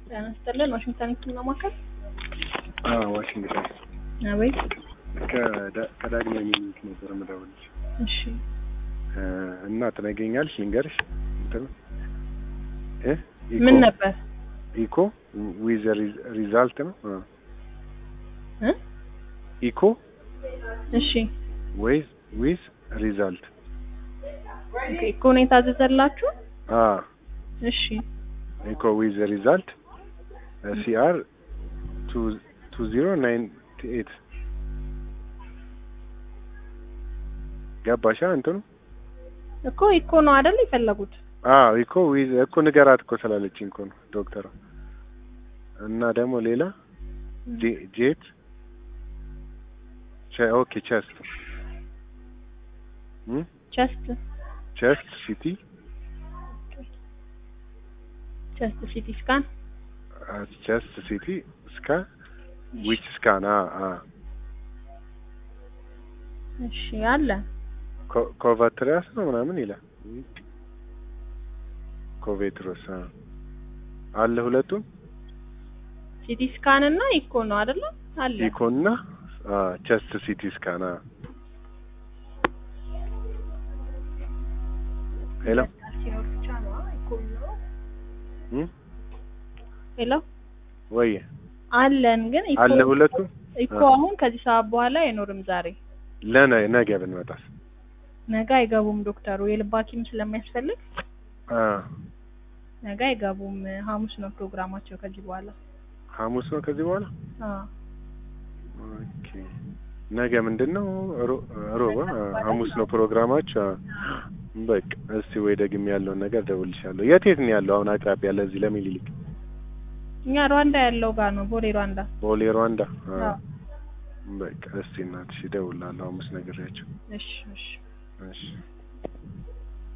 ጤና ይስጥልን። ዋሽንግተን ህክምና ማዕከል። አዎ ዋሽንግተን አቤት። ከዳ- ከዳግማዊ ምኒልክ ነበር የምደውልልሽ እሺ እ እና ትነግሪኛለሽ ልንገርሽ እንትን እ ኢኮ ምን ነበር ኢኮ ዊዝ ሪዛልት ነው አ እ ኢኮ እሺ ዊዝ ዊዝ ሪዛልት ኦኬ። እኮ ነው የታዘዘላችሁ? አ እሺ ኢኮ ዊዝ ሪዛልት ሲአር ቱ ቱ ዚሮ ናይንቲ ኤት ገባሻ እንትኑ እኮ ኢኮ ነው አይደል የፈለጉት? አዎ ኢኮ ዊዝ እኮ ንገራት እኮ ስላለችኝ እኮ ነው ዶክተሯ። እና ደግሞ ሌላ ጄ- ጄት ቸ- ኦኬ ቸስት እም ቸስት ቸስት ሲቲ ቸስት ሲቲ ስካን ቸስት ሲቲ እስካ ዊች ስካን አ አ እሺ አለ ኮ- ኮቫትሪያስ ነው ምናምን ይላል ኮቬትሮስ አ አለ ሁለቱም ሲቲ ስካን እና ኢኮ ነው አይደለ? አለ ኢኮና አ ቸስት ሲቲ ስካን አ ሄሎ ሲኖር ብቻ ነው ኢኮ ነው። እም ሄሎ ወይ አለን ግን ኢኮ አለ ሁለቱም ኢኮ አሁን ከዚህ ሰዓት በኋላ አይኖርም። ዛሬ ለነ ነገ ብንመጣስ ነገ አይገቡም ዶክተሩ የልብ ሐኪም ስለሚያስፈልግ አ ነገ አይገቡም። ሐሙስ ነው ፕሮግራማቸው ከዚህ በኋላ። ሐሙስ ነው ከዚህ በኋላ አዎ ኦኬ ነገ ምንድን ነው ሮ- ሮብ አ፣ ሐሙስ ነው ፕሮግራማችሁ አ። በቃ እስቲ ወይ ደግሜ ያለውን ነገር ደውልልሻለሁ የት የት ነው ያለው አሁን አቅራቢያ ለዚህ ለሚኒሊክ እኛ ሩዋንዳ ያለው ጋር ነው ቦሌ ሩዋንዳ። ቦሌ ሩዋንዳ አ። አዎ በቃ እስቲ እናትሽ እደውላለሁ ሐሙስ ነግሬያቸው እሺ እሺ እሺ